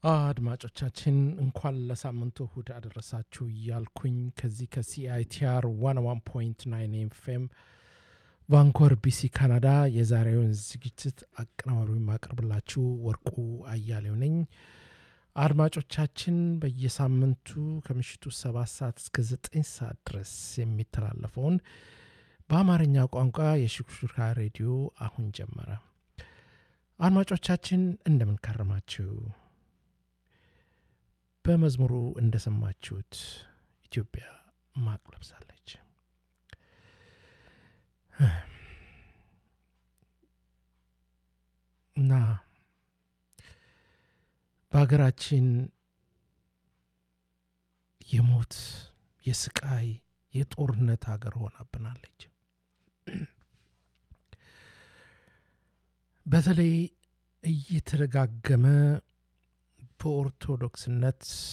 አድማጮቻችን እንኳን ለሳምንቱ እሁድ አደረሳችሁ እያልኩኝ ከዚህ ከሲአይቲአር 101.9 ኤፍኤም ቫንኮር ቢሲ ካናዳ የዛሬውን ዝግጅት አቀናባሪ ማቅርብላችሁ ወርቁ አያሌው ነኝ። አድማጮቻችን በየሳምንቱ ከምሽቱ ሰባት ሰዓት እስከ ዘጠኝ ሰዓት ድረስ የሚተላለፈውን በአማርኛ ቋንቋ የሽክሹካ ሬዲዮ አሁን ጀመረ። አድማጮቻችን እንደምን ከረማችሁ? በመዝሙሩ እንደሰማችሁት ኢትዮጵያ ማቅ ለብሳለች። እና በሀገራችን የሞት የስቃይ የጦርነት ሀገር ሆናብናለች። በተለይ እየተደጋገመ በኦርቶዶክስነት